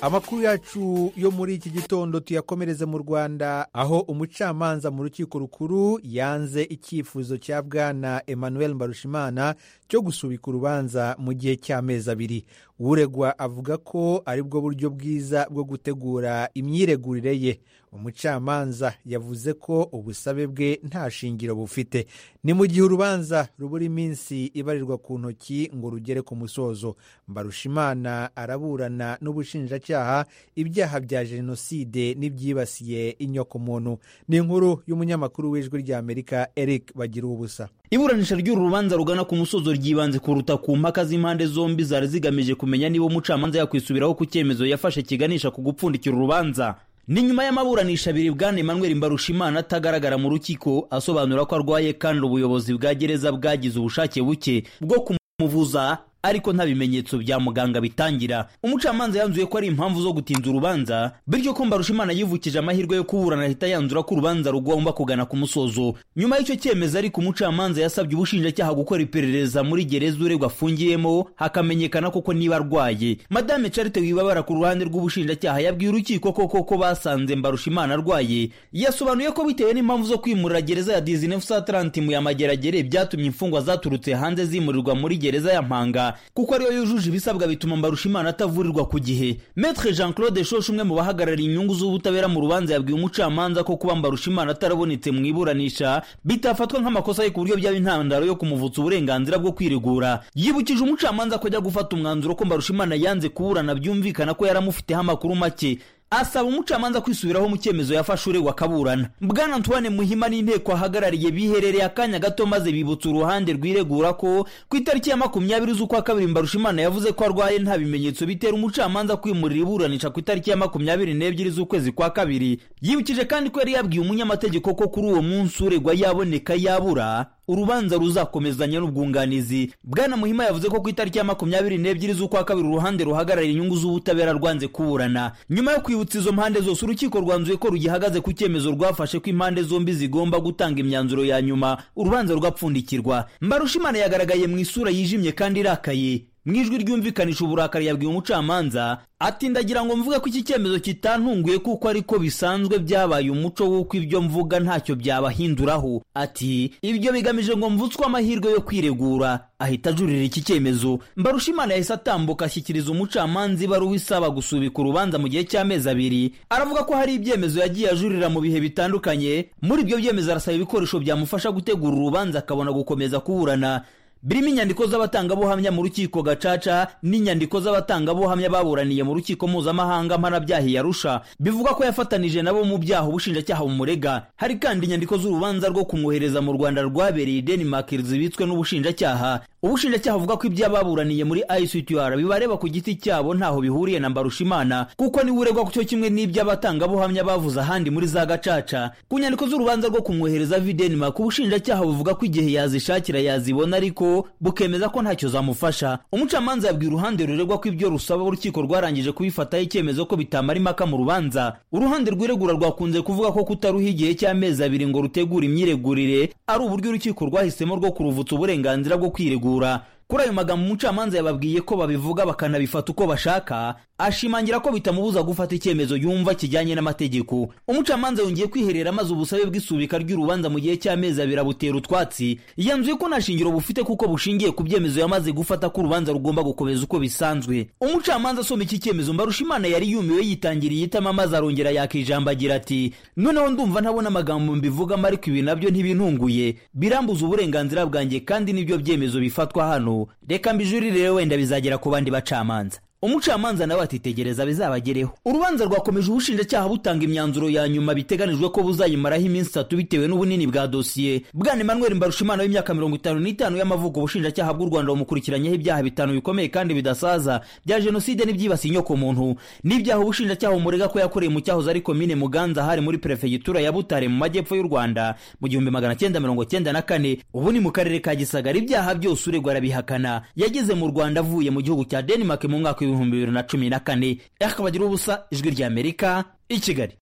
amakuru yacu yo muri iki gitondo tuyakomereze mu rwanda aho umucamanza mu rukiko rukuru yanze icyifuzo cya bwana emmanuel mbarushimana cyo gusubika urubanza mu gihe cy'amezi abiri uregwa avuga ko ari bwo buryo bwiza bwo gutegura imyiregurire ye umucamanza yavuze ko ubusabe bwe nta shingiro bufite ni mu gihe urubanza rubura iminsi ibarirwa ku ntoki ngo rugere ku musozo mbarushimana araburana n'ubushinjacyaha ibyaha bya jenoside n'ibyibasiye inyokomuntu ni inkuru y'umunyamakuru w'ijwi ry'amerika eric bagira ubusa iburanisha ry'uru rubanza rugana ku musozo ryibanze kuruta ku mpaka z'impande zombi zari zigamije kumenya niba umucamanza yakwisubiraho ku cyemezo yafashe kiganisha ku gupfundikira urubanza ni nyuma y'amaburanisha abiri bwana emmanuel mbarushimana atagaragara mu rukiko asobanura ko arwaye kandi ubuyobozi bwa gereza bwagize ubushake buke bwo kumuvuza ariko nta bimenyetso bya muganga bitangira umucamanza yanzuye ko ari impamvu zo gutinza urubanza bityo ko mbarushimana yivukije amahirwe yo kuburana ahita yanzura ko urubanza rugomba kugana ku musozo nyuma y'icyo cyemezo ariko umucamanza yasabye ubushinjacyaha gukora iperereza muri gereza uregwa afungiyemo hakamenyekana koko niba arwaye madame carite wibabara ku ruhande rw'ubushinjacyaha yabwiye urukiko koko ko basanze mbarushimana arwaye yasobanuye ko bitewe n'impamvu zo kwimurira gereza ya dizinefu sa tarantimu ya mageragere byatumye imfungwa zaturutse hanze zimurirwa muri gereza ya mpanga kuko ariyo yujuje ibisabwa bituma mbarushimana atavurirwa ku gihe metre jean claude shoshe umwe mu bahagarariye inyungu z'ubutabera mu rubanza yabwiye umucamanza ko kuba mbarushimana atarabonetse mu iburanisha bitafatwa nk'amakosa ye ku buryo byaba intandaro yo kumuvutsa uburenganzira bwo kwiregura yibukije umucamanza ko ajya gufata umwanzuro ko mbarushimana yanze kuburana byumvikana ko yaramufiteho amakuru make asaba umucamanza kwisubiraho mu cyemezo yafashe uregwa akaburana bwana antoine muhima n'inteko ahagarariye biherereye akanya gato maze bibutsa uruhande rwiregura ko ku itariki ya makumyabiri z'ukwa kabiri mbarushimana yavuze ko arwaye nta bimenyetso bitera umucamanza kwimurira iburanisha ku itariki ya makumyabiri n'ebyiri z'ukwezi kwa kabiri yibukije kandi ko yari yabwiye umunyamategeko ko kuri uwo munsi uregwa yaboneka yabura urubanza ruzakomezanya n'ubwunganizi bwana muhima yavuze ko ku itariki ya makumyabiri n'ebyiri z'ukwa kabiri uruhande ruhagarariye inyungu z'ubutabera rwanze kuburana nyuma yo kwibutsa izo mpande zose urukiko rwanzuye ko rugihagaze ku cyemezo rwafashe ko impande zombi zigomba gutanga imyanzuro ya nyuma urubanza rugapfundikirwa mbarushimana yagaragaye mu isura yijimye kandi irakaye mu ijwi ryumvikanisha uburakari yabwiye umucamanza ati ndagira ngo mvuge ko iki cyemezo kitantunguye kuko ariko bisanzwe byabaye umuco w'uko ibyo mvuga ntacyo byabahinduraho ati ibyo bigamije ngo mvutswe amahirwe yo kwiregura ahita ajurira iki cyemezo mbarushimana yahise atambuka ashyikiriza umucamanza ibaruwa isaba gusubika urubanza mu gihe cy'amezi abiri aravuga ko hari ibyemezo yagiye ajurira mu bihe bitandukanye muri ibyo byemezo arasaba ibikoresho byamufasha gutegura urubanza akabona gukomeza kuburana birimo inyandiko z'abatangabuhamya mu rukiko gacaca n'inyandiko z'abatangabuhamya baburaniye mu rukiko mpuzamahanga mpanabyahi yarusha bivuga ko yafatanije nabo mu byaha ubushinjacyaha bumurega hari kandi inyandiko z'urubanza rwo kumwohereza mu rwanda rwabereye denmark zibitswe n'ubushinjacyaha ubushinjacyaha buvuga ko ibyo ababuraniye muri ictr bibareba ku giti cyabo ntaho bihuriye na mbarushimana kuko niwe uregwa ku cyo kimwe n'ibyo abatangabuhamya bavuze ahandi muri za gacaca ku nyandiko z'urubanza rwo kumwohereza vi denmark ubushinjacyaha buvuga ko igihe yazishakira yazibona ariko bukemeza ko ntacyo zamufasha umucamanza yabwiye uruhande ruregwa ko ibyo rusaba urukiko rwarangije kubifataho icyemezo ko bitamara impaka mu rubanza uruhande rwiregura rwakunze kuvuga ko kutaruha igihe cy'amezi abiri ngo rutegure imyiregurire ari uburyo urukiko rwahisemo rwo kuruvutsa uburenganzira bwo kwiregura kuri ayo magambo umucamanza yababwiye ko babivuga bakanabifata uko bashaka ashimangira ko bitamubuza gufata icyemezo yumva kijyanye n'amategeko umucamanza yongeye kwiherera maze ubusabe bw'isubika ry'urubanza mu gihe cy'amezi abiri abutera utwatsi yanzuye ko nta shingiro bufite kuko bushingiye ku byemezo yamaze gufata ko urubanza rugomba gukomeza uko bisanzwe umucamanza asoma iki cyemezo mbarushimana yari yumiwe yitangiriye itama maze arongera yaka ijambo agira ati noneho ndumva ntabona amagambo mbivugamo ariko ibi nabyo ntibintunguye birambuza uburenganzira bwanjye kandi n'ibyo byemezo bifatwa hano reka mbijurire wenda bizagera ku bandi bacamanza umucamanza nawe atitegereza bizabagereho urubanza rwakomeje ubushinjacyaha butanga imyanzuro ya nyuma biteganijwe ko buzayimaraho iminsi itatu bitewe n'ubunini bwa dosiye bwana emmanuel mbarushimana w'imyaka mirongo itanu n'itanu y'amavuko ubushinjacyaha bw'u rwanda bumukurikiranyeho ibyaha bitanu bikomeye kandi bidasaza bya jenoside n'ibyibasiye inyoko muntu n'ibyaha ubushinjacyaha bumurega ko yakoreye mu cyahoze ari komine muganza hari muri perefegitura ya butare mu majyepfo y'u rwanda mu gihumbi magana cyenda mirongo cyenda na kane ubu ni mu karere ka gisagara ibyaha byose uregwa arabihakana yageze mu rwanda avuye mu gihugu cya denmark mu mwaka w'ibihumbi bibiri na cumi na kane ariko bagira ubusa ijwi ry'amerika i kigali